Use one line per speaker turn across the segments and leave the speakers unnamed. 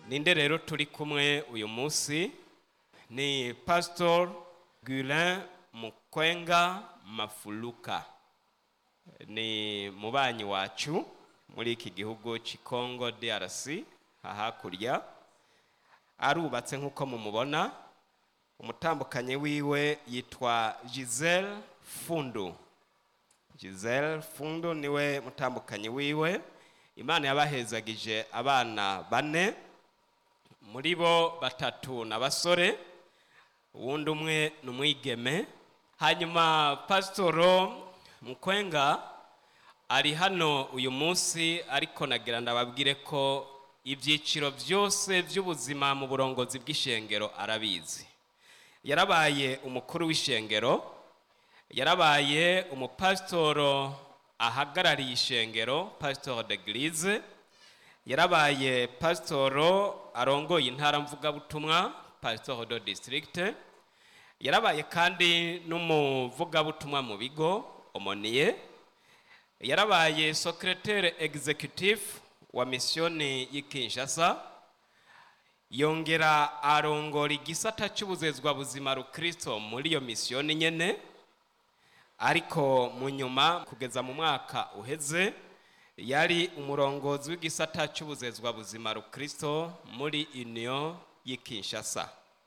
ninde rero turi kumwe uyu munsi ni pasitor gurin mukwenga mafuluka ni mubanyi wacu muri iki gihugu cy'ikongo drc hakurya arubatse nk'uko mumubona umutambukanyi wiwe yitwa giselle fundu giselle fundu niwe mutambukanyi wiwe imana yabahezagije abana bane muri bo batatu ni abasore uwundi umwe ni umwigeme hanyuma pasitoro mukwenga ari hano uyu munsi ariko nagira ndababwire ko ibyiciro byose by'ubuzima mu burongozi bw'ishengero arabizi yarabaye umukuru w'ishengero yarabaye umupasitoro ahagarariye ishengero pasitoro de girize yarabaye pasitoro arongoye intara mvugabutumwa pasitoro do disitirigite yarabaye kandi n'umuvugabutumwa mu bigo omoniye yarabaye sokeretere egizekutifu wa misiyoni y'i Kinshasa yongera arongora igisata cy'ubuzezwa buzima rukristo muri iyo misiyoni nyene ariko mu nyuma kugeza mu mwaka uheze yari umurongozi w'igisata cy'ubuzezwa buzima rukristo muri union y'i Kinshasa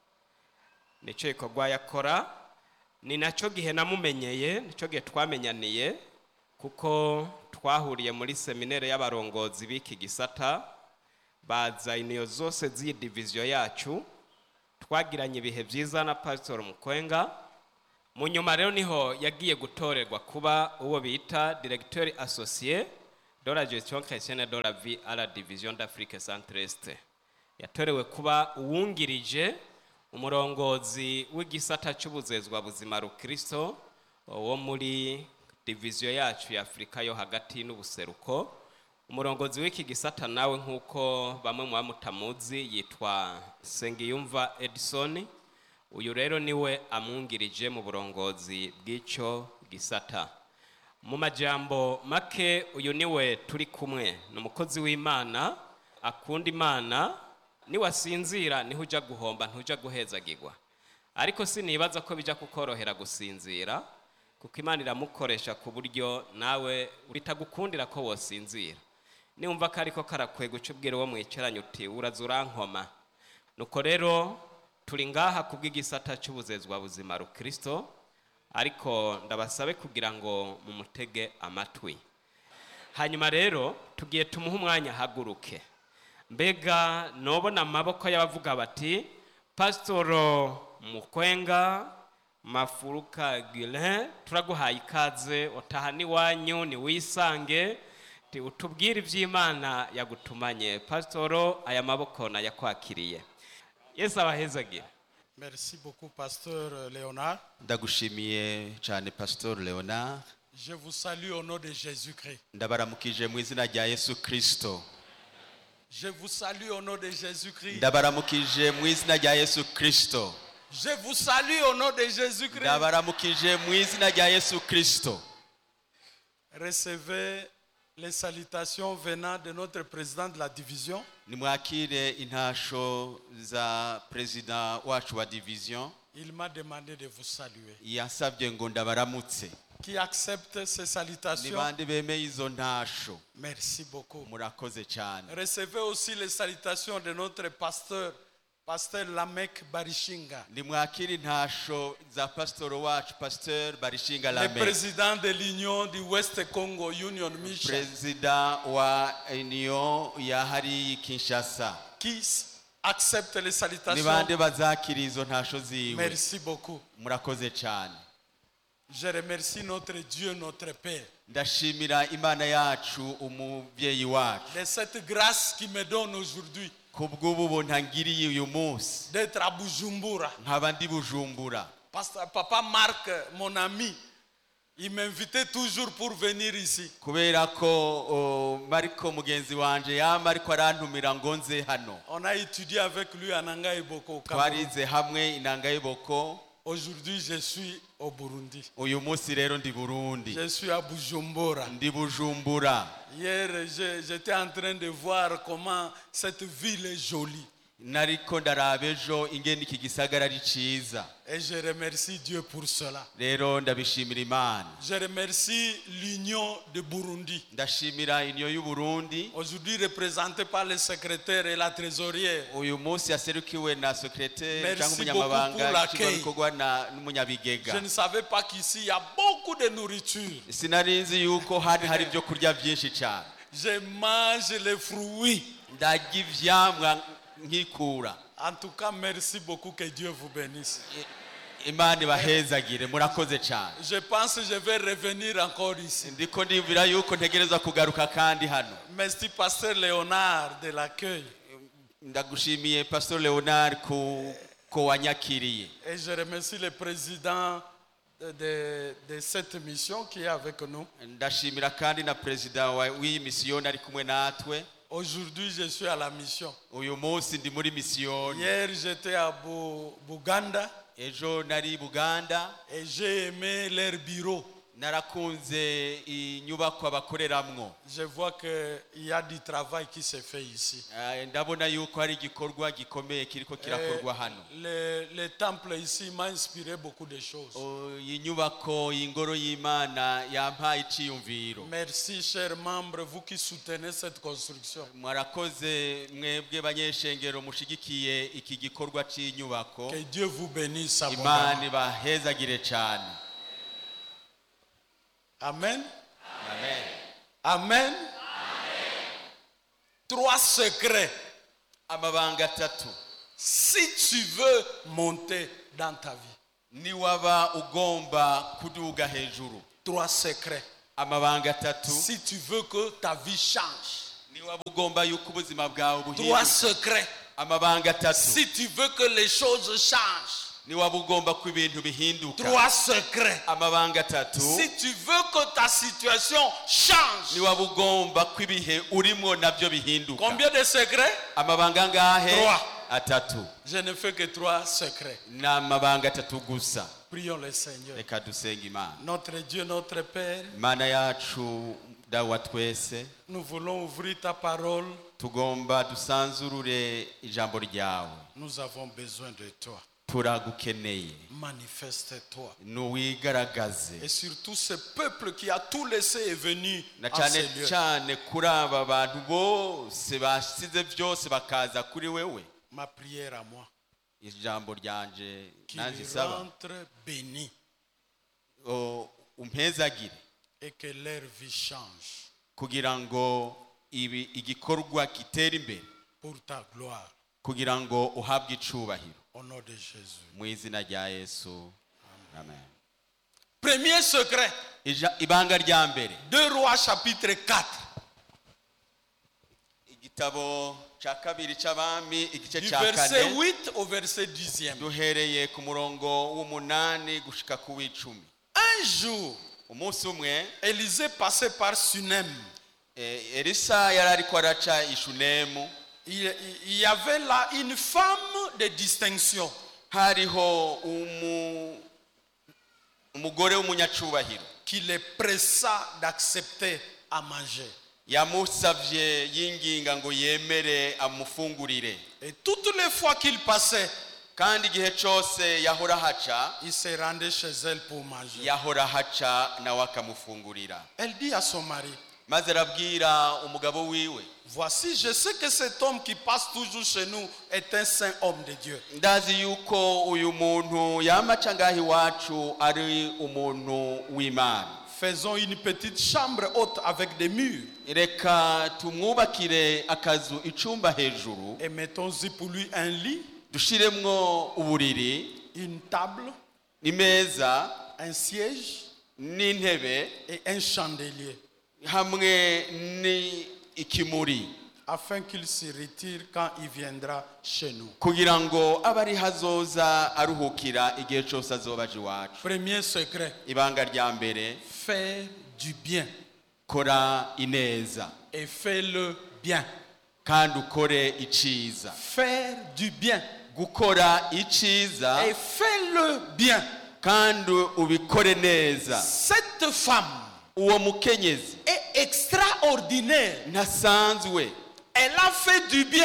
nicyo gikorwa yakora ni nacyo gihe namumenyeye nicyo gihe twamenyaniye kuko twahuriye muri seminere y'abarongozi b'iki gisata baza iniyo zose z'iyi diviziyo yacu twagiranye ibihe byiza na pasitori mukwenga mu nyuma rero niho yagiye gutorerwa kuba uwo bita diregiteri asosiye de la gestion chrétienne de la vie à la division d'Afrique centre-est yatorewe kuba uwungirije umurongozi w'igisata cy'ubuzezwa buzima rukristo wo muri diviziyo yacu ya afurika yo hagati n'ubuseruko umurongozi w'iki gisata nawe nk'uko bamwe mu bamutamuzi yitwa sengiyumva edison uyu rero niwe amwungirije mu burongozi bw'icyo gisata mu majambo make uyu niwe turi kumwe ni umukozi w'imana akunda imana niwasinzira niho ujya guhomba ntujya guhezagirwa ariko sinibaza ko bijya kukorohera gusinzira kuko imana iramukoresha ku buryo nawe bitagukundira ko wosinzira niwumva ko ariko karakwega uca ubwira uwo mwicaranye uti uraza urankoma nuko rero turi ngaha ku bw'igisata cy'ubuzezwa buzima rukristo ariko ndabasabe kugira ngo mumutege amatwi hanyuma rero tugiye tumuhe umwanya ahaguruke mbega nobona amaboko y'abavuga bati pasitoro mukwenga mafuruka girin turaguhaye ikaze utaha n'iwanyu ntiwisange utubwire iby'imana yagutumanye pasitoro aya maboko nayakwakiriye yesu abahezagira
Merci beaucoup, Pasteur Léonard.
ndagushimiye cyane pasitori leonard
Je vous salue au nom de Jésus-Christ.
ndabaramukije mu izina rya yesu kirisito
Je vous salue au nom de Jésus-Christ.
ndabaramukije mu izina rya yesu kirisito
Je vous salue au nom de Jésus-Christ.
ndabaramukije mu izina rya yesu kirisito
Recevez les salutations venant de notre président de la division,
nimwakire intasho za perezida wacu wa diviziyo
il m'a demandé de vous saluer.
yasabye ngo ndabaramutse
Qui accepte ces
ni
salutations
bande bemeye izo ntasho
Merci beaucoup.
murakoze cyane
Recevez aussi les salutations de notre pasteur, pasteur Lamek Barishinga,
nimwakire intasho za pasitoro wacu pasiteri barishinga
le
lame
président de l'Union du West Congo Union Mission,
perezida wa uniyo ya hariya kinshasa
qui accepte les
ni
salutations.
bande bazakira izo ntasho ziwe
Merci beaucoup.
murakoze cyane
Je remercie notre Dieu, notre Père,
ndashimira imana yacu umubyeyi wacu
de cette grâce qui me donne aujourd'hui
ku bw'ubu buntu angiriye uyu munsi
d'être à Bujumbura.
nkaba ndi bujumbura
Pasteur, papa Marc, mon ami, il m'invitait toujours pour venir ici.
kubera ko o, mariko mugenzi wanje yama ariko arantumira ngo nze hano
On a étudié avec lui en Anga Boko. au Cameroun.
twarize hamwe inanga y'iboko
Aujourd'hui, je suis au Burundi.
uyu munsi rero ndi burundi
Je suis à Bujumbura.
ndi bujumbura
Hier, je- j'étais en train de voir comment cette ville est jolie.
nariko ndaraba ejo ingene iki gisagara ari ciza
Et je remercie Dieu pour cela.
rero ndabishimira imana
Je remercie l'Union de Burundi,
ndashimira inyo y'uburundi
aujourd'hui représentée par le secrétaire et la trésorière.
uyu munsi yaserukiwe na sekreteri
Merci
cyangwa
beaucoup
umunyamabanga
pour l'accueil.
nshingwabikorwa na- n'umunyabigega
Je ne savais pas qu'ici, il y a beaucoup de nourriture.
sinari nzi yuko hari hari ibyo kurya byinshi cyane
Je mange les fruits.
ndarya ivyamwa nkikura
En tout cas, merci beaucoup, que Dieu vous bénisse.
imana ibahezagire murakoze cyane
Je pense que je vais revenir encore ici.
ndiko ndiyumvira yuko ntegereza kugaruka kandi hano
Merci, pasteur Léonard, de l'accueil.
ndagushimiye pastor leonard ku ko wanyakiriye
Et je remercie le président de, de- de cette mission qui est avec nous.
ndashimira kandi na perezida wa- w'iyi misiyoni ari kumwe natwe
Aujourd'hui, je suis à la mission.
uyu munsi ndi muri misiyoni
Hier, j'étais à Bu- Buganda
ejo nari i buganda
et j'ai aimé leur bureau.
narakunze inyubako bakoreramwo
Je vois qu'il y a du travail qui se fait ici.
Eh, ndabona yuko hari igikorwa gikomeye kiriko kirakorwa hano
Le, le temple ici m'a inspiré beaucoup de choses.
O, iyi nyubako y'ingoro y'imana yampaye iciyumviro
Merci, chers membres, vous qui soutenez cette construction.
mwarakoze mwebwe banyeshengero mushigikiye iki gikorwa cy'inyubako
Que Dieu vous bénisse
imana
abondamment.
ibahezagire cyane
Amen.
amen
Amen. Trois secrets.
amabanga atatu
Si tu veux monter dans ta vie.
niwaba ugomba kuduga hejuru
Trois secrets.
amabanga atatu
Si tu veux que ta vie change.
niwaba ugomba yuko ubuzima bwawe
Trois
buhinduka
secrets.
amabanga atatu
Si tu veux que les choses changent.
niwaba ugomba ko ibintu bihinduka
Trois secrets.
amabanga atatu
Si tu veux que ta situation change.
niwaba ugomba ko ibihe urimo nabyo bihinduka
Combien de secrets
amabanga angahe
Trois.
atatu
Je ne fais que trois secrets.
ni amabanga atatu gusa
Prions le Seigneur.
reka dusenga imana
Notre Dieu, notre Père,
imana yacu dawa twese
nous voulons ouvrir ta parole.
tugomba dusanzurure ijambo ryawe
Nous avons besoin de toi.
turagukeneye
Manifeste-toi.
nuwigaragaze
Et surtout ce peuple qui a tout laissé est venu
na
en
cyane
ces lieux.
cyane kuri aba bantu bose basize byose bakaza kuri wewe
Ma prière à moi.
ijambo ryanje
Qu'ils
nanjye isaba
rentrent bénis
o, umpezagire
et que leur vie change
kugira ngo ibi igikorwa gitere imbere
pour ta gloire.
kugira ngo uhabwe icubahiro
Au nom de Jésus.
mu izina rya yesu amen
Premier secret.
Ija- ibanga rya mbere
2 Rois chapitre 4.
igitabo cya kabiri cy'abami igice
Du
cya
verset
kane
8 au verset 10e.
duhereye ku murongo w'umunani gushika ku w'icumi
Un jour,
umunsi umwe
Élisée passait par Sunem.
eh, elisa yari ariko araca ishunemu
Il, il y avait là une femme de distinction.
hariho umu- umugore w'umunyacubahiro
qui les pressa d'accepter à manger.
yamusavye yinginga ngo yemere amufungurire
Et toutes les fois qu'il passait,
kandi igihe cyose yahora haca
il se rendait chez elle pour manger.
yahora haca nawe akamufungurira
Elle dit à son mari,
maze arabwira umugabo wiwe
voici, je sais que cet homme qui passe toujours chez nous est un saint homme de Dieu.
ndazi yuko uyu muntu yamaca ngaho iwacu ari umuntu w'imana
Faisons une petite chambre haute avec des murs
reka tumwubakire akazu icumba hejuru
et mettons-y pour lui un lit,
dushiremwo uburiri
une table,
imeza
un siège
n'intebe
et un chandelier
hamwe n'ikimuri
afin qu'il se retire quand il viendra chez nous.
kugira ngo abe ari hazoza aruhukira igihe cyose azoba aje iwacu
Premier secret,
ibanga rya mbere
faire du bien
kora ineza
et fais-le bien.
kandi ukore iciza
Faire du bien
gukora iciza
et fais-le bien.
kandi ubikore neza
Cette femme
uwo mukenyezi
est extraordinaire.
ntasanzwe
Elle a fait du bien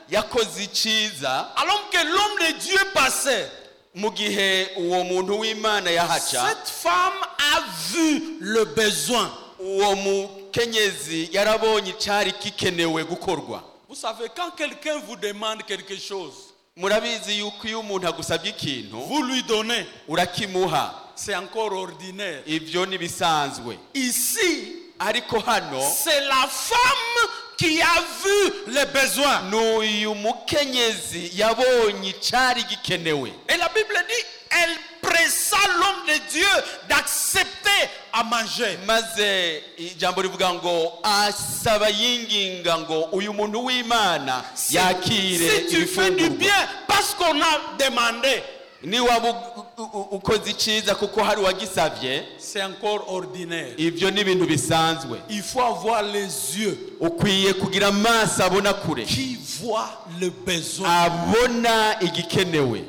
yakoze icyiza
alors que l'homme de Dieu passait,
mu gihe uwo muntu w'imana yahaca
cette femme a vu le besoin.
uwo mukenyezi yarabonye icyari gikenewe gukorwa
Vous savez, quand quelqu'un vous demande quelque chose,
murabizi yuko iyo umuntu agusabye ikintu
vous lui donnez,
urakimuha
c'est encore ordinaire.
ibyo ntibisanzwe
Ici,
ariko hano
c'est la femme qui a vu les besoins.
ni uyu mukenyezi yabonye icyari gikenewe
Et la Bible dit, elle pressa l'homme de Dieu d'accepter à manger.
maze ijambo rivuga ngo asaba yinginga ngo uyu muntu w'imana
Si,
yakire
si tu fais du
ibifungurwa
bien parce qu'on a demandé,
niwaba u- u- u- ukoze icyiza kuko hari uwagisabye
c'est encore ordinaire.
ibyo ni ibintu bisanzwe
Il faut avoir les yeux
ukwiye kugira amaso abona kure
qui voient le besoin
abona igikenewe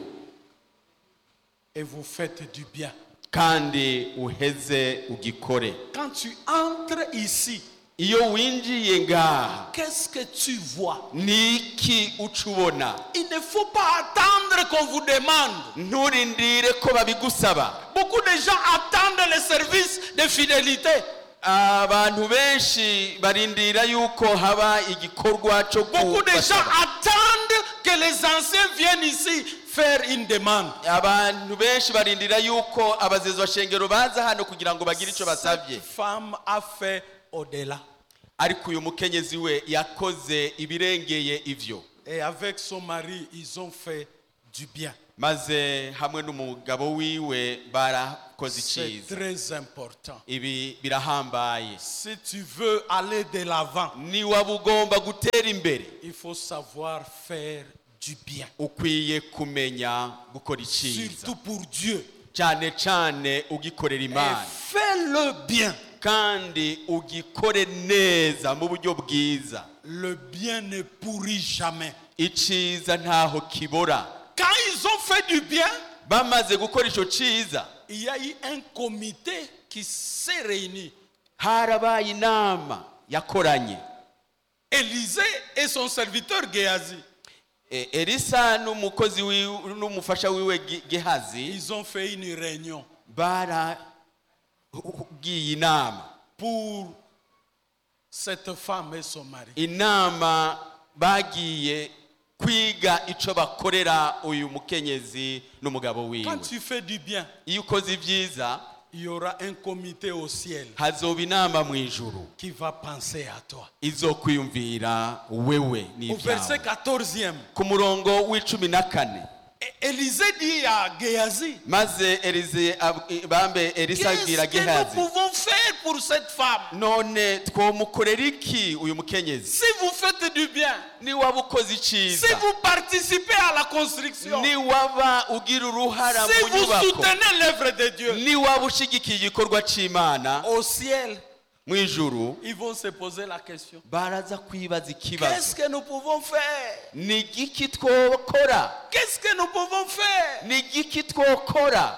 et vous faites du bien.
kandi uheze ugikore
Quand tu entres ici,
iyo winjiye ngaha
qu'est-ce que tu vois
ni iki uca ubona
Il ne faut pas attendre qu'on vous demande.
nturindire ko babigusaba
Beaucoup de gens attendent les services de fidélité.
abantu benshi barindira yuko haba igikorwa cyo
Beaucoup de gens
kubasaba.
attendent que les anciens viennent ici faire une demande.
abantu benshi barindira yuko abazezwa shengero baza hano kugira ngo bagire icyo basabye
Cette femme a fait au-delà.
ariko uyu mukenyezi we yakoze ibirengeye ivyo
Et avec son mari, ils ont fait du bien.
maze hamwe n'umugabo wiwe barakoze
C'est
icyiza
très important.
ibi birahambaye
Si tu veux aller de l'avant,
niwaba ugomba gutera imbere
il faut savoir faire du bien.
ukwiye kumenya gukora icyiza
Surtout pour Dieu.
cyane cyane ugikorera
Et
imana
fais-le bien.
kandi ugikore neza mu buryo bwiza
Le bien ne pourrit jamais.
icyiza ntaho kibora
Quand ils ont fait du bien,
bamaze gukora icyo cyiza
il y a eu un comité qui s'est réuni.
harabaye inama yakoranye
Élisée et son serviteur Géasi,
E- elisa n'umukozi wiwe n'umufasha wiwe Ge- gehazi
ils ont fait une réunion
baragiye inama
pour cette femme et son mari.
inama bagiye kwiga icyo bakorera uyu mukenyezi n'umugabo wiwe
Quand tu fais du bien,
iyo ukoze ibyiza
il y aura un comité au ciel
hazoba inama mu ijuru
qui va penser à toi.
izokwiyumvira wewe
Au verset
n'ibyawe
14e,
ku murongo w'icumi na kane
É- Élisée dit à Géasi,
maze elize ab- bambe elisa abwira
qu'est-ce que
gehazi
nous pouvons faire pour cette femme
none twomukorera iki uyu mukenyezi
Si vous faites du bien,
niwaba ukoze
si
icyiza
vous participez à la construction,
niwaba ugira uruhara
si
mu
vous
nyubako
soutenez l'œuvre de Dieu,
niwaba ushigikiye igikorwa cy'imana
au ciel,
mu ijuru
ils vont se poser la question.
baraza kwibaza
Qu'est-ce
ikibazo
que nous pouvons faire
ni igiki twokora
Qu'est-ce que nous pouvons faire
ni igiki twokora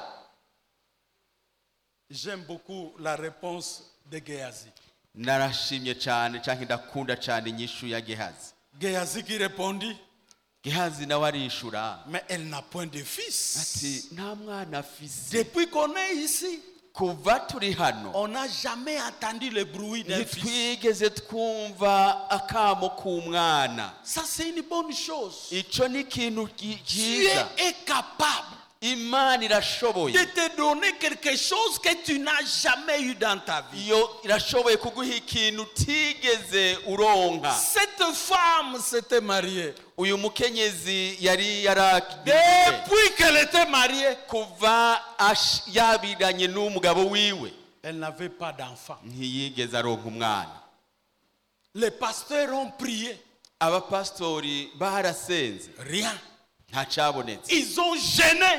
J'aime beaucoup la réponse de Géasi.
narashimye cyane cyangwa ndakunda cyane inyishu ya gehazi
Géasi qui répondit,
gehazi nawe arishura
mais elle n'a point de fils.
ati nta mwana afise
Depuis qu'on est ici,
kuva turi hano
on n'a jamais entendu le bruit d'un fils.
ntitwigeze twumva akamo k'umwana
Ça, c'est une bonne chose.
icyo ni ikintu gi-
Dieu
cyiza
est capable
imana irashoboye
de te donner quelque chose que tu n'as jamais eu dans ta vie.
iyo irashoboye kuguha ikintu utigeze uronka
Cette femme s'était mariée.
uyu mukenyezi yari yaragiye
Depuis qu'elle était mariée,
kuva ash- yabiranye n'umugabo wiwe
elle n'avait pas d'enfant.
ntiyigeze aronka umwana
Les pasteurs ont prié.
abapasitori barasenze
Rien.
nta cyabonetse
Ils ont gêné.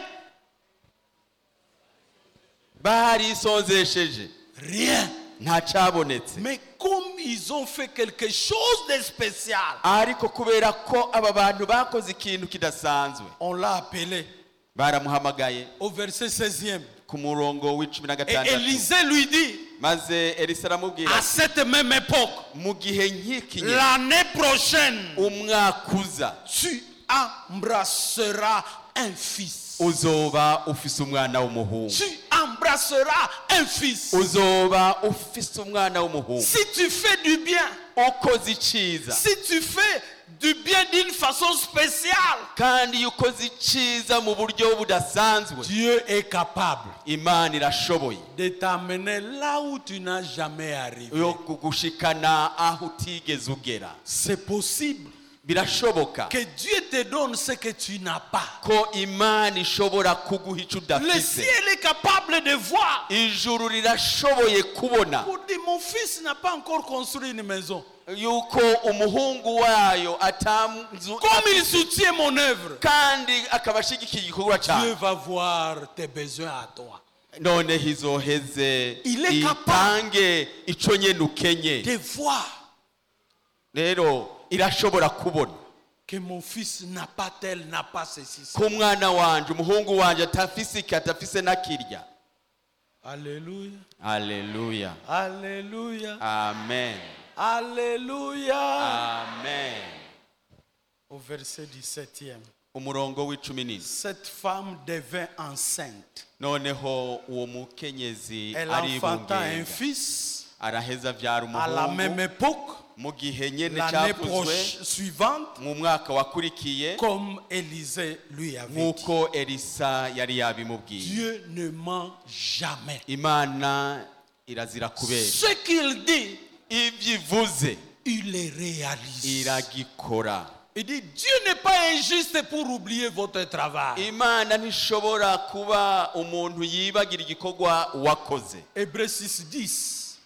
barisonzesheje
Rien.
nta cyabonetse
Mais comme ils ont fait quelque chose de spécial,
ariko kubera ko aba bantu bakoze ikintu kidasanzwe
on l'a appelé
baramuhamagaye
au verset 16e.
ku murongo w'icumi na
Et
gatandatu
Élisée lui dit,
maze elisa aramubwira
à cette même époque,
mu gihe nk'iki nyine,
l'année prochaine,
umwaka uza
tu embrasseras un fils.
uzoba ufise umwana w'umuhungu
Tu embrasseras un fils.
uzoba ufise umwana w'umuhungu
Si tu fais du bien,
ukoze iciza
si tu fais du bien d'une façon spéciale,
kandi iyo ukoze iciza mu buryo budasanzwe
Dieu est capable
imana irashoboye
de t'amener là où tu n'as jamais arrivé.
yo kugushikana aho utigeze ugera
C'est possible
birashoboka
que Dieu te donne ce que tu n'as pas.
ko imana ishobora kuguha icyo
Le
udafise
ciel est capable de voir.
ijuru rirashoboye kubona
Pour dire, mon fils n'a pas encore construit une maison.
yuko umuhungu wayo atanzu
Comme il soutient mon œuvre,
kandi akaba ashigikiye igikorwa
Dieu
cyawe
va voir tes besoins à toi.
noneho izoheze
Il est
itange icyo nyine ukenye
De voir
rero irashobora kubona
que mon fils n'a pas tel, n'a pas ceci.
ko umwana wanje umuhungu wanje atafise iki atafise n'akirya
Alléluia.
aleluya
Alléluia.
amen
Alléluia.
amen
Au verset 17e.
umurongo w'icumi n'ine
Cette femme devint enceinte.
noneho uwo mukenyezi
Elle enfanta un
aribungenga
fils
araheza avyara
à la même
umuhungu
époque,
mu gihe nyene
l'année
cyavuzwe
proche- suivante,
mu mwaka wakurikiye
comme Élisée lui avait dit.
nk'uko elisa yari yabimubwiye
Dieu ne ment jamais.
imana irazira kubera
Ce qu'il dit,
ibyo ivuze
il les réalise.
iragikora
Il dit, Dieu n'est pas injuste pour oublier votre travail.
imana ntishobora kuba umuntu yibagira igikorwa wakoze
Hébreu 6, 10.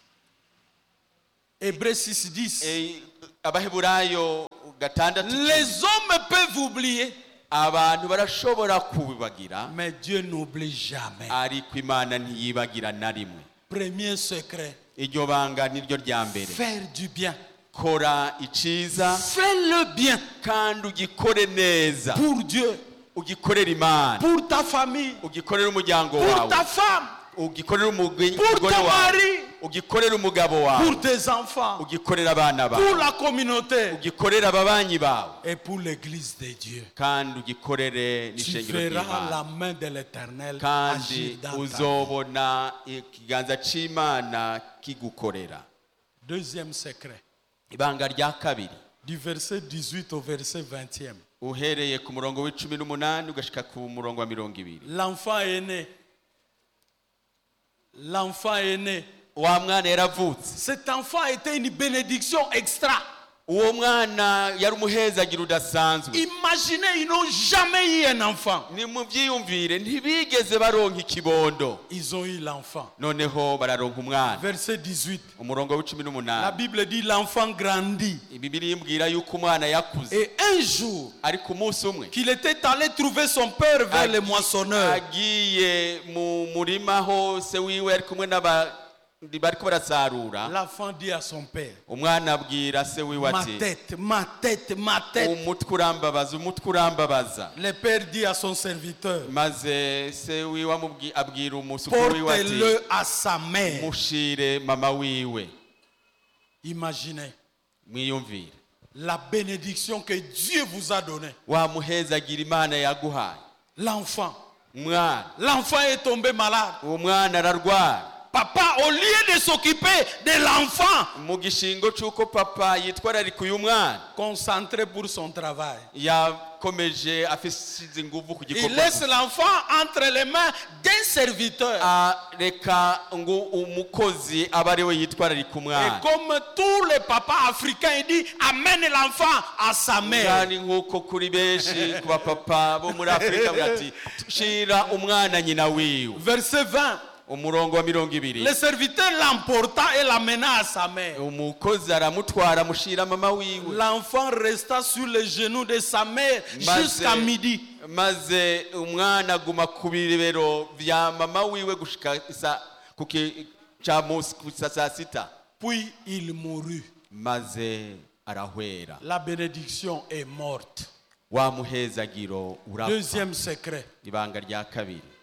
Hébreu 6, 10.
Eh, abaheburayo gatandatu
Les hommes peuvent oublier,
abantu barashobora kubibagira
mais Dieu n'oublie jamais.
ariko imana ntiyibagira na rimwe
Premier secret,
iryo banga niryo rya mbere
faire du bien.
kora iciza
Fais-le bien
kandi ugikore neza
pour Dieu,
ugikorere imana
pour ta famille,
ugikorere umuryango
pour
wawe
ta femme,
ugikorere umugi-
pour
umugore
ton
wawe
mari,
ugikorere umugabo wawe
pour tes enfants,
ugikorere abana
pour
bawe
la communauté
ugikorere ababanyi bawe
et pour l'église de Dieu.
kandi ugikorere
Tu
n'ishengero
verras la
ry'imana
main de l'éternel
kandi
agir dans ta vie.
uzobona ikiganza c'imana kigukorera
Deuxième secret,
ibanga rya kabiri
du verset 18 au verset 20e.
uhereye ku murongo w'icumi n'umunani ugashika ku murongo wa mirongo ibiri
L'enfant est né. L'enfant est né.
wa mwana yaravutse
Cet enfant était une bénédiction extra.
uwo mwana yari umuhezagira udasanzwe
Imaginez, ils n'ont jamais eu un enfant.
ni mu byiyumvire ntibigeze baronka ikibondo
Ils ont eu l'enfant.
noneho bararonka umwana
Verset 18.
umurongo w'icumi
La
n'umunani
Bible dit l'enfant grandit.
ibibiri imbwira yuko umwana yakuze
Et un jour,
ariko umunsi umwe
qu'il était allé trouver son père vers les
agi-
moissonneurs.
agiye mu murima hose wiwe ari kumwe n'abandi bariko barasarura
L'enfant dit à son père,
umwana abwira se wiwe
ma
ati
tête, ma tête, ma tête.
umutwe urambabaza umutwe urambabaza
Le père dit à son serviteur,
maze se wiwe amubwi- abwira umusukuru wiwe ati
portez-le à sa mère.
mushire mama wiwe
Imaginez
mwiyumvire
la bénédiction que Dieu vous a donnée.
wamuhezagira imana yaguhaye
L'enfant.
umwana
L'enfant est tombé malade.
uwo mwana ararwara
Papa, au lieu de s'occuper de l'enfant,
mu gishingo c'uko papa yitwararika uyu mwana
concentré pour son travail.
yakomeje afise inguvu ku
Il
gikorwa
laisse l'enfant entre les mains d'un serviteur.
areka ngo umukozi abe ari we yitwararika
Et
umwana
comme tous les papas africains, il dit amène l'enfant à sa mère.
kandi nk'uko kuri benshi ku bapapa bo muri afurika bavuga ati shira umwana nyina wiwe
Verset 20.
umurongo wa mirongo ibiri
Le serviteur l'emporta et l'amena à sa mère.
umukozi aramutwara amushira mama wiwe
L'enfant resta sur les genoux de sa mère
Maze-
jusqu'à midi.
maze umwana aguma ku bibero bya mama wiwe gushika isa ku ki- ca musi kusa saa sita
Puis il mourut.
maze arahwera
La bénédiction est morte.
wa muhezagiro urapfa
Deuxième secret.
ibanga rya kabiri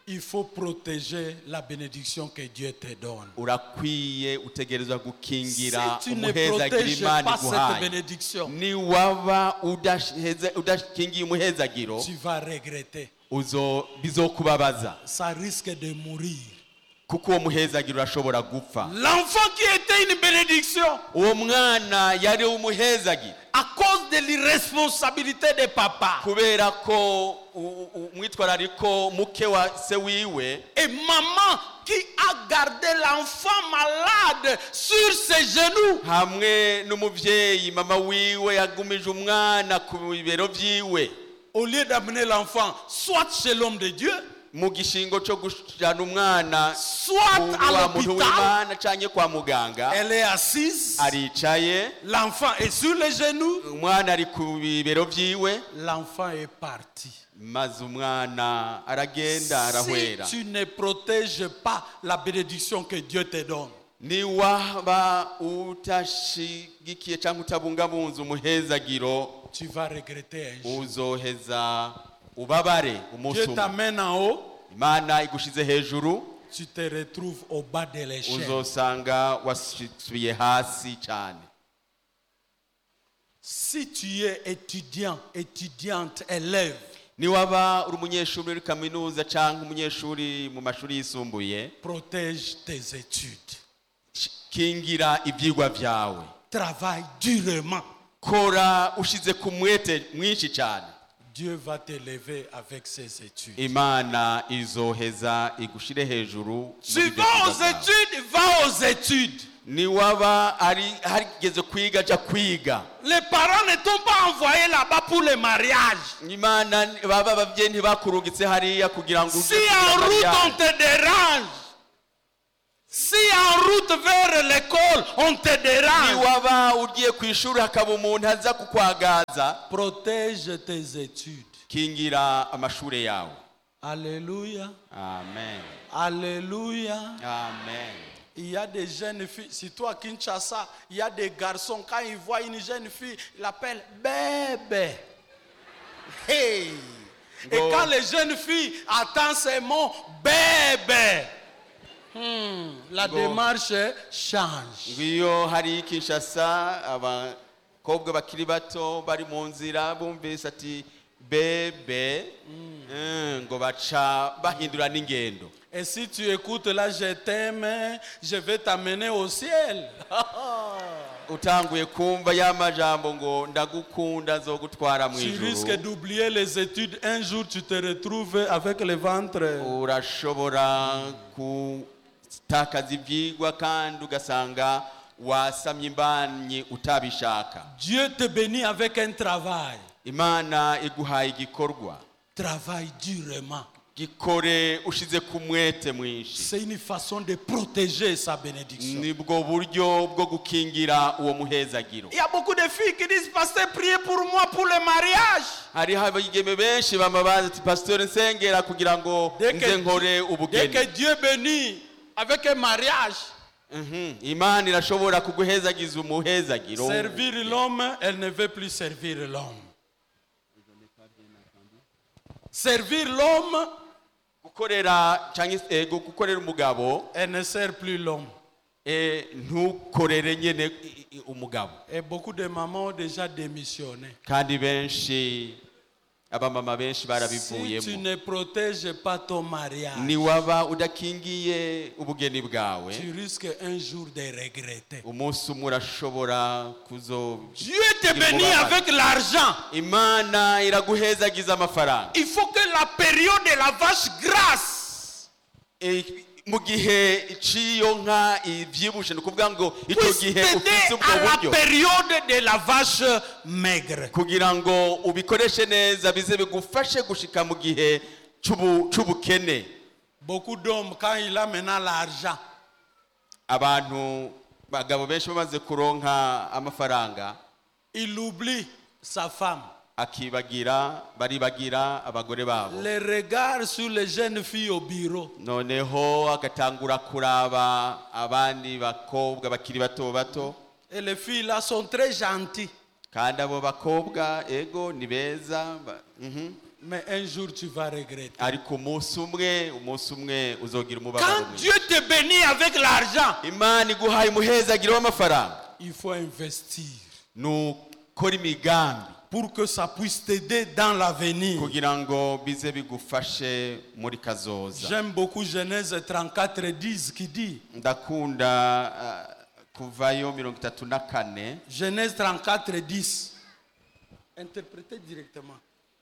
il faut protéger la bénédiction que Dieu te donne.
urakwiye utegerezwa gukingira
Si tu ne
umuhezagira
protèges
imana
pas cette
iguhaye
bénédiction,
niwaba udasheze- udakingiye umuhezagiro
tu vas regretter.
uzo bizokubabaza
Ça risque de mourir.
kuko uwo muhezagiro urashobora gupfa
L'enfant qui était une bénédiction,
uwo mwana yari umuhezagiro
à cause de l'irresponsabilité des papas
kubera ko u- u- umwitwarariko muke wa se wiwe
et maman qui a gardé l'enfant malade sur ses genoux.
hamwe n'umubyeyi mama wiwe yagumije umwana ku bibero byiwe
Au lieu d'amener l'enfant soit chez l'homme de Dieu,
mu gishingo cyo gujana umwana
soit
ku
à
wa muntu
l'hôpital,
w'imana cyangwa kwa muganga
elle est assise,
aricaye
l'enfant est sur les genoux,
umwana ari ku bibero byiwe
l'enfant est parti.
maze umwana aragenda arahwera
Si tu ne protèges pas la bénédiction que Dieu te donne,
niwaba utashigikiye cyangwa utabungabunze umuhezagiro
tu vas regretter un jour.
uzoheza ubabare umunsi
Dieu
umwe
t'amène en haut,
imana igushize hejuru
tu te retrouves au bas de l'échelle.
uzosanga wasubiye hasi cyane
Si tu es étudiant, étudiante, élève,
niwaba uri umunyeshuri muri kaminuza cyangwa umunyeshuri mu mashuri yisumbuye
protège tes études.
kingira ibyigwa byawe
Travaille durement.
kora ushize ku mwete mwinshi cyane
Dieu va t'élever avec ses études.
imana izoheza igushire hejuru muri
Tu
ibyo
vas
byigwa
aux
byawe.
études, va aux études.
niwaba ari harigeze kwiga jya kwiga
Les parents ne t'ont pas envoyé là-bas pour le mariage.
imana baba ababyeyi ntibakurungitse hariya kugira ngo
Si
ujye kugira
en route
mariage.
on te dérange, si en route vers l'école on te dérange,
niwaba ugiye ku ishuri hakaba umuntu aza kukwagaza
protège tes études.
kingira amashuri yawe
Alléluia.
amen
Alléluia.
amen
Il y a des jeunes filles, surtout à Kinshasa, il y a des garçons, quand ils voient une jeune fille, ils l'appellent bébé. Hey! Et
Go.
quand les jeunes filles attendent ces mots, bébé, hmm, la
Go.
démarche change.
ngiyo hari kinshasa abakobwa bakiri bato bari mu nzira bumvise ati bebe mm, ngo baca bahindura n'ingendo
Et si tu écoutes là, je t'aime, je vais t'amener au ciel.
utanguye kumva ya majambo ngo ndagukunda nzogutwara mu
tu risques
ijuru
d'oublier les études. Un jour, tu te retrouves avec le ventre.
urashobora gutakaza ibyigwa kandi ugasanga wasamye imbanyi utabishaka
Dieu te bénit avec un travail.
imana iguhaye igikorwa
Travaille durement.
gikore ushize ku mwete mwinshi
C'est une façon de protéger sa bénédiction.
nibwo buryo bwo gukingira uwo muhezagiro
Il y a beaucoup de filles qui disent, Pasteur, priez pour moi pour le mariage.
hariho abigeme benshi bama bazi ati pasitori nsengera kugira ngo
Dès que,
nze nkore
dès
ubugeni
que Dieu bénit avec un mariage,
Mhm. imana irashobora kuguhezagiza umuhezagiro
servir l'homme, elle ne veut plus servir l'homme. Servir l'homme,
gukorera cyangwa se ego gukorera umugabo
elle ne sert plus l'homme.
eh, ntukorere nyine i- i- umugabo
Et beaucoup de mamans ont déjà démissionné.
kandi benshi abamama benshi
Si tu
barabivuyemo
ne protèges pas ton mariage,
niwaba udakingiye ubugeni bwawe
tu risques un jour de regretter.
umunsi umwe urashobora kuzo
Dieu te bénit avec l'argent.
imana iraguhezagiza amafaranga
Il faut que la période de la vache grasse
Eh, mu gihe cy'iyo nka ibyibushe ni ukuvuga ngo icyo
puisse
gihe ufite
t'aider
ubwo
à la
buryo
période de la vache maigre.
kugira ngo ubikoreshe neza bize bigufashe gushika mu gihe cy'ubu- cy'ubukene
Beaucoup d'hommes, quand il a maintenant l'argent,
abantu bagabo benshi bamaze kuronka amafaranga
il oublie sa femme.
akibagira baribagira abagore babo
Les regards sur les jeunes filles au bureau.
noneho agatangura kuraba abandi bakobwa bakiri bato bato
Et les filles là sont très gentilles.
kandi abo bakobwa ego ni beza ba- mhm.
Mais un jour, tu vas regretter.
ariko umunsi umwe umunsi umwe uzogira umubabaro
Quand
mwinshi
Dieu te bénit avec l'argent,
imana iguhaye umuhezagiro w'amafaranga
il faut investir
ni ukora imigambi
pour que ça puisse t'aider dans l'avenir.
kugira ngo bize bigufashe muri kazoza
J'aime beaucoup Genèse 34, 10 qui dit,
ndakunda ah, kuvayo mirongo itatu na kane
Genèse 34, 10, interprétez directement.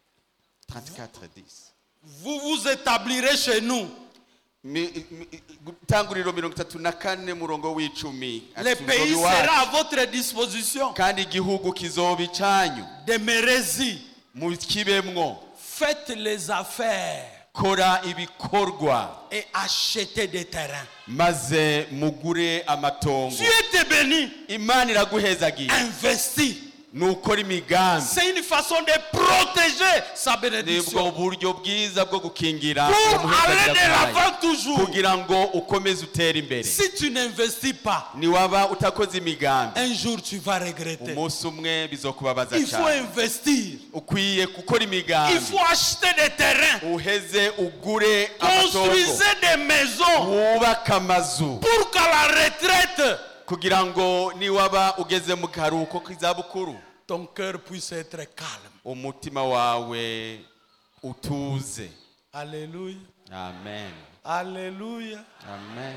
34 10
Vous vous établirez chez nous.
Mi- mi- gutanguriro mirongo itatu na kane murongo w'icumi
Le
ati,
pays
"Muzobe iwacu,
sera à votre disposition.
kandi igihugu kizoba icyanyu
Demeurez-y.
mukibemwo
Faites les affaires
kora ibikorwa
et achetez des terrains.
maze mugure amatongo
Dieu te bénit.
imana iraguhezagira
Investis.
ni ukora imigambi
C'est une façon de protéger sa
nibwo
bénédiction.
buryo bwiza bwo gukingira uwo
Pour aller
muhezagira
de
bwayo.
l'avant toujours.
kugira ngo ukomeze utere imbere
Si tu n'investis pas,
niwaba utakoze imigambi
un jour tu vas regretter.
umunsi umwe bizokubabaza
Il faut
cyane
investir.
ukwiye gukora
Il
imigambi
faut acheter des terrains.
uheze ugure amatongo
Construisez des maisons
wubake amazu
pour qu'à la retraite,
kugira ngo niwaba ugeze mu karuhuko k'izabukuru
ton cœur puisse être calme.
umutima wawe utuze
Alléluia.
amen
Alléluia.
amen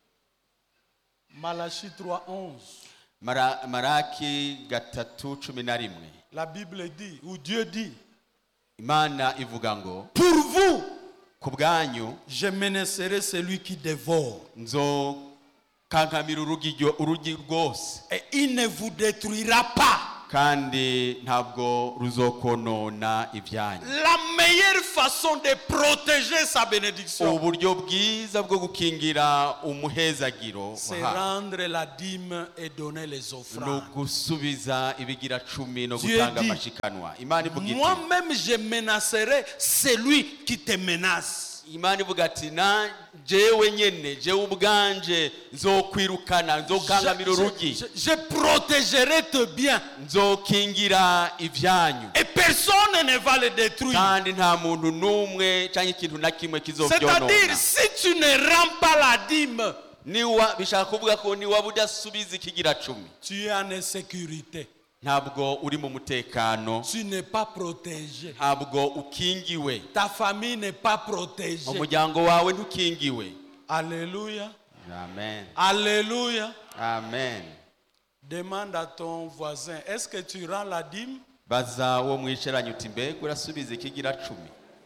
Malachie 3.11.
Mara- maraki gatatu cumi na rimwe
La Bible dit, ou Dieu dit,
imana ivuga ngo
pour vous,
ku bwanyu
je menacerai celui qui dévore.
nzokankamira urugi ryo- urugi rwose
Et il ne vous détruira pas.
kandi ntabwo ruzokonona ibyanyu
La meilleure façon de protéger sa bénédiction,
uburyo bwiza bwo gukingira umuhezagiro
c'est
wahawe.
rendre la dîme et donner les
ni
offrandes.
ugusubiza ibigira cumi no
Dieu
gutanga
dit,
amashikanwa imana ivuga iti
Moi-même, je menacerai celui qui te menace.
imana ivuga ati na jewe nyene jewe ubwanje nzokwirukana nzokangamira
Je,
urugi
je- je protégerai tes biens
nzokingira ibyanyu
et personne ne va le détruire.
kandi nta muntu n'umwe cyangwa ikintu na kimwe
C'est-à-dire,
kizobyonona
si tu ne rends pas la dîme,
niwa bishaka kuvuga ko niwaba udasubiza ikigira cumi
tu es en insécurité.
ntabwo uri mu mutekano
Tu n'es pas protégé.
ntabwo ukingiwe
Ta famille n'est pas protégée.
umuryango wawe ntukingiwe
Alléluia.
amen
Alléluia.
amen
Demande à ton voisin, est-ce que tu rends la dîme
baza uwo mwicaranye uti mbega urasubiza ikigira cumi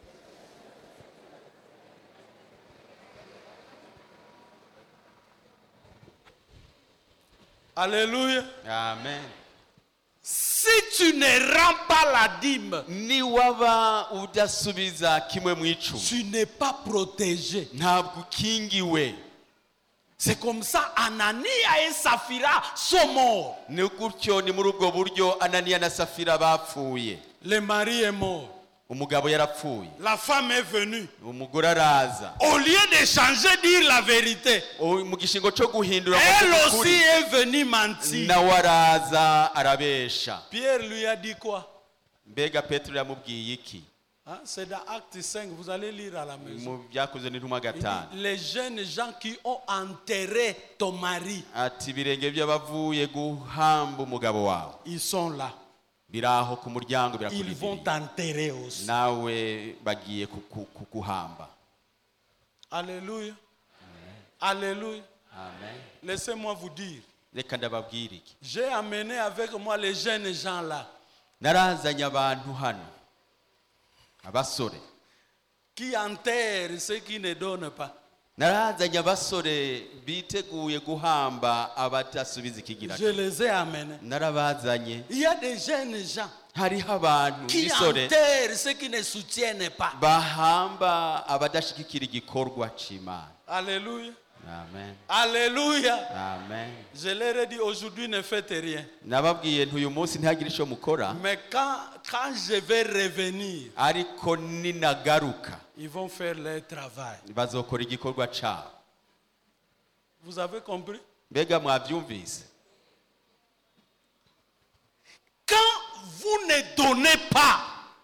Alléluia.
amen
Si tu ne rends pas la dîme,
niwaba udasubiza kimwe mu icumi
tu n'es pas protégé.
ntabwo ukingiwe
C'est comme ça, Anania et Saphira sont morts.
ni gutyo ni muri ubwo buryo ananiya na safira bapfuye
Le mari est mort.
umugabo yarapfuye
La femme est venue.
umugore araza
Au lieu de changer, dire la vérité,
O- mu gishingo cyo guhindura ngo
elle
avuge
aussi
ukuri,
est venue mentir.
nawe araza arabesha
Pierre lui a dit quoi
mbega petero yamubwiye iki
Hein, C'est dans Acte 5, vous allez lire à la maison.
mu byakozwe n'intumwa
Il dit,
gatanu
les jeunes gens qui ont enterré ton mari,
ati ibirenge by'abavuye guhamba umugabo wawe
ils sont là.
biri aho ku muryango
Ils vont
birakurindiriye
t'enterrer aussi.
nawe bagiye kuku- kuguhamba
Alléluia. Alléluia.
amen
Laissez-moi vous dire,
reka ndababwire iki
j'ai amené avec moi les jeunes gens là
narazanye abantu hano abasore
qui enterrent ceux qui ne donnent pas.
narazanye abasore biteguye guhamba abadasubiza ikigira
Je les ai amenés.
narabazanye
Il y a des jeunes gens
hariho abantu
qui
b'isore
enterrent ceux qui ne soutiennent pas.
bahamba abadashigikira igikorwa c'imana
Alléluia.
amen
Alléluia.
amen
Je leur ai dit aujourd'hui ne faites rien.
nababwiye nti uyu munsi ntihagire icyo mukora
Mais quand, quand je vais revenir,
ariko ninagaruka
ils vont faire leur travail.
bazokora igikorwa cabo
Vous avez compris
mbega mwabyumvise
Quand vous ne donnez pas,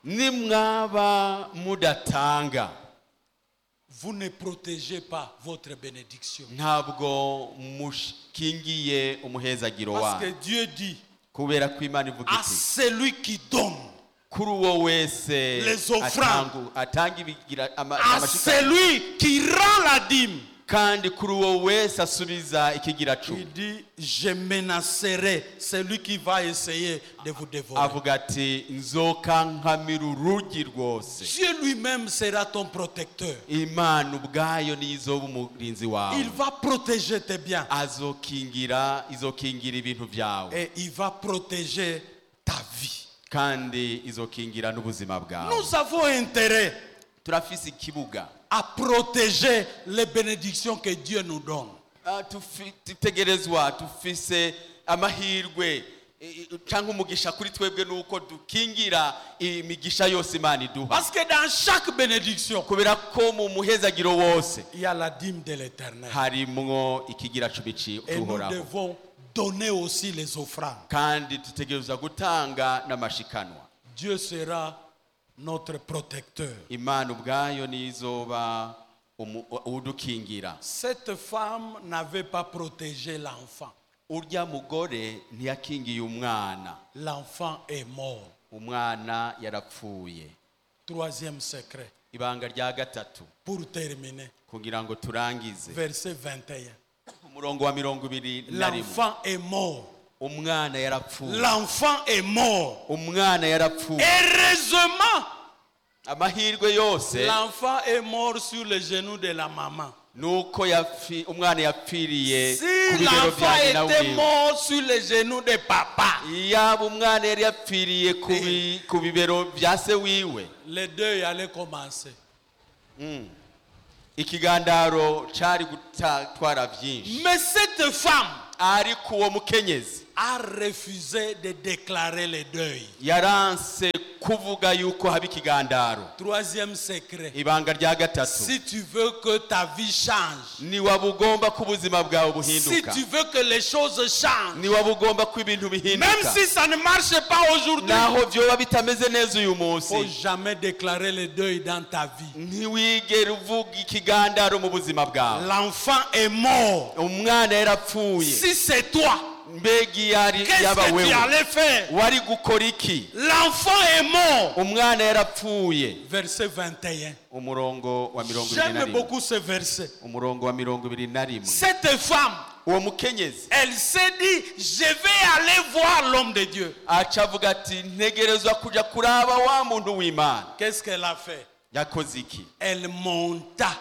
nimwaba mudatanga
vous ne protégez pas votre bénédiction.
ntabwo mukingiye umuhezagiro
Parce que
wawe
Dieu dit
kubera ko imana ivuga
à
iti
celui qui donne,
kuri uwo wese
Les offrandes.
atangu- atanga ibigira ama-
à
amashitani
celui qui rend la dîme,
kandi kuri uwo wese asubiza ikigira cumi
il dit Je menacerai celui qui va essayer de vous dévorer.
avuga ati nzoka nkamira urugi rwose
Dieu lui-même sera ton protecteur.
imana ubwayo niyo izoba umurinzi wawe
Il va protéger tes biens
azokingira izokingira ibintu byawe
et il va protéger ta vie.
kandi izokingira n'ubuzima bwawe
Nous avons intérêt
turafise ikibuga
à protéger les bénédictions que Dieu nous donne.
Ah, tufi- dutegerezwa dufise amahirwe i- i- cyangwa umugisha kuri twebwe nuko dukingira imigisha yose imana iduha
Parce que dans chaque bénédiction,
kubera ko mu muhezagiro wose
il y a la dîme de l'éternel.
harimwo ikigira cumi ci-
Et nous
cy'uhoraho
devons donner aussi les offrandes.
kandi dutegereza gutanga n'amashikanwa
Dieu sera notre protecteur.
imana ubwayo niyo izoba umu- udukingira
Cette femme n'avait pas protégé l'enfant.
urya mugore ntiyakingiye umwana
L'enfant est mort.
umwana yarapfuye
Troisième secret.
ibanga rya gatatu
Pour terminer,
kugira ngo turangize
verset 21.
umurongo wa mirongo ibiri na rimwe
L'enfant est mort.
umwana yarapfuye
L'enfant est mort.
umwana yarapfuye
Heureusement,
amahirwe yose
l'enfant est mort sur les genoux de la maman.
nuko yapfi- umwana yapfiriye
Si
ku bibero
l'enfant
bya nyina
était
wiwe
mort sur les genoux de papa,
yaba umwana yari yapfiriye ku bi- ku bibero bya se wiwe
les deux allaient commencer.
ikigandaro cyari gutwara byinshi
Mais cette femme
ariko uwo mukenyezi
a refusé de déclarer le deuil.
yaranse kuvuga yuko haba ikigandaro
Troisième secret.
ibanga rya gatatu
Si tu veux que ta vie change,
niwaba ugomba ko ubuzima bwawe
si
buhinduka
tu veux que les choses changent,
niwaba ugomba ko ibintu
même
bihinduka
si ça ne marche pas aujourd'hui,
naho byoba bitameze neza uyu
faut
munsi
jamais déclarer le deuil dans ta vie.
ntiwigere uvuga ikigandaro mu buzima bwawe
L'enfant est mort.
umwana yarapfuye
Si c'est toi,
mbega iyo ari
qu'est-ce
yaba
que tu
wewe
allais faire
wari gukora iki
L'enfant est mort.
umwana yarapfuye
Verset 21.
umurongo wa mirongo ibiri na
J'aime
rimwe
beaucoup ce verset.
umurongo wa mirongo ibiri na rimwe
Cette femme,
uwo mukenyezi
elle s'est dit, je vais aller voir l'homme de Dieu.
aca avuga ati ntegerezwa kujya kuraba wa muntu w'imana
Qu'est-ce qu'elle a fait
yakoze iki
Elle monta.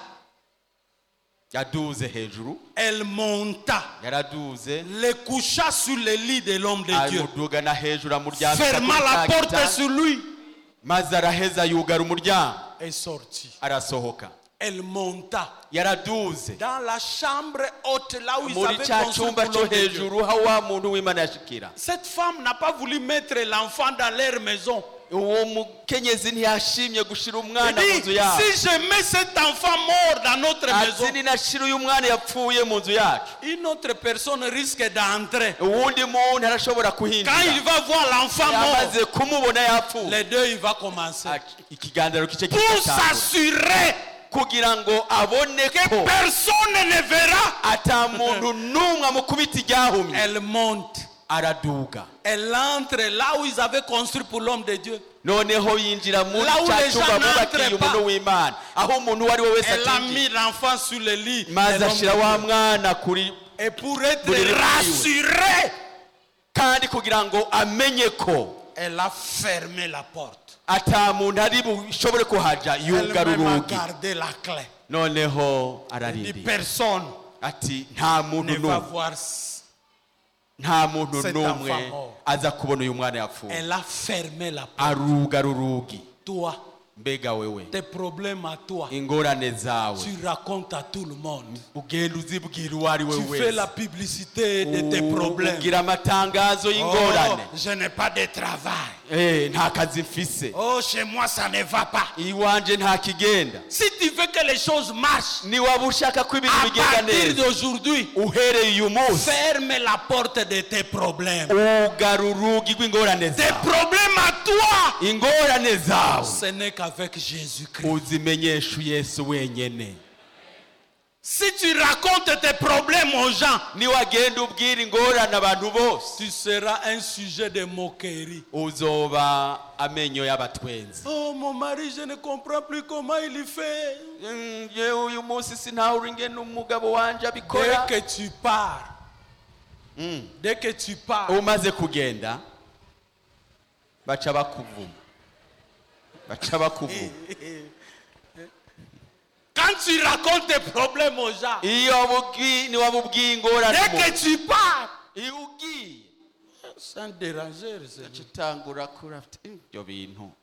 yaduze hejuru
Elle monta.
yaraduze
Le coucha sur le lit de l'homme de Dieu.
amudugana hejuru amuryamika
Ferma
kuri
la
cya
porte
gitanda,
sur lui.
maze araheza yugara umuryango
Et sortit.
arasohoka
Elle monta.
yaraduze
Dans la chambre haute, là où ils
muri
avaient
cya
construit
cyumba
pour
cyo
l'homme de Dieu.
hejuru aho wa muntu w'imana yashikira
Cette femme n'a pas voulu mettre l'enfant dans leur maison.
uwo mukenyezi ntiyashimye gushira
Elle
umwana mu nzu
dit,
yacu
si je mets cet enfant mort dans notre maison,
ati ninashira uyu mwana yapfuye mu nzu yacu
une autre personne risque d'entrer.
uwundi muntu arashobora
Quand il
kuhinjira
va voir l'enfant mort,
yamaze kumubona yapfuye
les deux, il va commencer.
Ati, ikiganiro kice
Pour
kigatangura
s'assurer
kugira ngo abone
que
ko
personne ne verra,
ata muntu n'umwe amukubita iryahumye
elle monte.
araduga
Elle entre là où ils avaient construit pour l'homme de Dieu.
noneho yinjira muri
Là où
cya
les
cyumba
gens
bubakiye
n'entrent
umuntu
pas.
w'imana aho umuntu uwo ari we wese
Elle a
atinjiye
mis l'enfant sur le lit. de
maze
l'homme
ashyira
de
wa
Dieu.
mwana kuri
Et pour être
Pour les
rassurée,
kandi kugira ngo amenye ko
elle a fermé la porte.
ata muntu ari bushobore kuhaja yugara
Elle-même a
urugi
gardé la clé.
noneho
Ni
ararindira
personne
ati nta muntu
ne va
n'umwe
voir. c-
nta muntu
Cet
n'umwe
enfant mort.
aza kubona uyu mwana yapfuye
Elle a fermé la porte.
arugara urugi
Toi,
mbega wewe
tes problèmes à toi,
ingorane zawe
tu racontes à tout le monde.
ugenda uzibwira uwo ari we
Tu fais
wese
la publicité de tes
U-
problèmes.
ugira amatangazo
Oh,
y'ingorane
je n'ai pas de travail.
Eh, nta kazi mfise
Oh, chez moi, ça ne va pas.
iwanje nta kigenda
Si tu veux que les choses marchent,
niwaba ushaka ko ibintu
à
bigenda
partir
neza
d'aujourd'hui,
uhereye uyu munsi
ferme la porte de tes problèmes.
ugara urugi rw'ingorane
Tes
zawe
problèmes à toi,
ingorane zawe
ce n'est qu'avec Jésus-Christ.
uzimenyesha yesu wenyene
Si tu racontes tes problèmes aux gens,
niwagenda ubwira ingorane abantu bose
tu seras un sujet de moquerie.
uzoba amenyo y'abatwenzi
Oh, mon mari, je ne comprends plus comment il fait.
Mm, yewe uyu munsi sintawe ingene umugabo wanje
Dès
abikora
que tu pars,
Mm.
dès que tu pars,
umaze kugenda baca bakuvuma baca bakuvuma
quand tu racontes tes problèmes aux gens,
iyo bubwi- niwaba ubwiye ingorane
dès
umuntu,
que tu pars,
iyo ugiye
sans déranger, Seigneur.
uca utangura kurafite ibyo bintu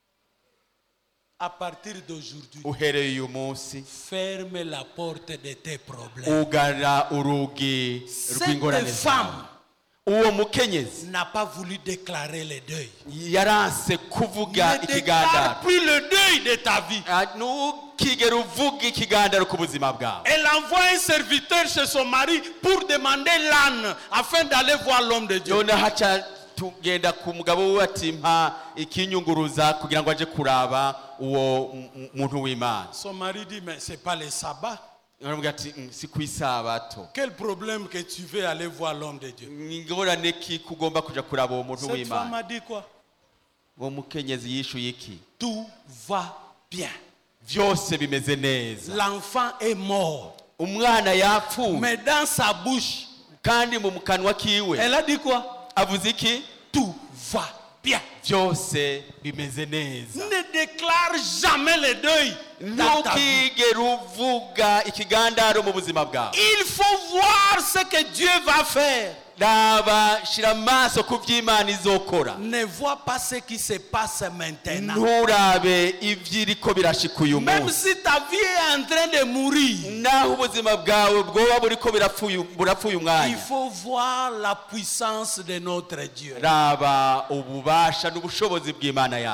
à partir d'aujourd'hui,
uhereye uyu munsi
ferme la porte de tes problèmes.
ugara urugi rw'ingorane
Cette
zawe
femme
uwo mukenyezi
n'a pas voulu déclarer le deuil.
yaranse kuvuga
Ne déclare
ikigandaro
plus le deuil de ta vie.
Ah, ntukigere uvuga ikigandaro ku buzima bwawe
Elle envoie un serviteur chez son mari pour demander l'âne afin d'aller voir l'homme de Dieu.
noneho haca tugenda ku mugabo we ati mpa ikinyunguruza kugira ngo aje kuraba uwo m- m- muntu w'imana
Son mari dit, mais c'est pas le sabbat.
aravuga ati "Mm, si ku isabato
Quel problème que tu veux aller voir l'homme de Dieu.
ingorane ki kugomba kuja kuraba uwo muntu
Cette femme
w'imana
a dit quoi
uwo mukenyezi yishuye iki
Tout va bien.
byose bimeze neza
L'enfant est mort.
umwana yapfuye
Mais dans sa bouche,
kandi mu kanwa kiwe
elle a dit quoi
avuze iki
Tout va bien.
byose bimeze neza
Ne déclare jamais le deuil. dans ta vie.
ntukigere uvuga ikigandaro mu buzima bwawe
Il faut voir ce que Dieu va faire.
raba shira amaso ku by'imana izokora
Ne vois pas ce qui se passe maintenant.
nturabe iby'iriko birashika uyu
Même
munsi
si ta vie est en train de mourir,
naho ubuzima bwawe bwoba buriko birapfuye burapfuye
il
umwanya
faut voir la puissance de notre Dieu.
raba ububasha n'ubushobozi bw'imana yawe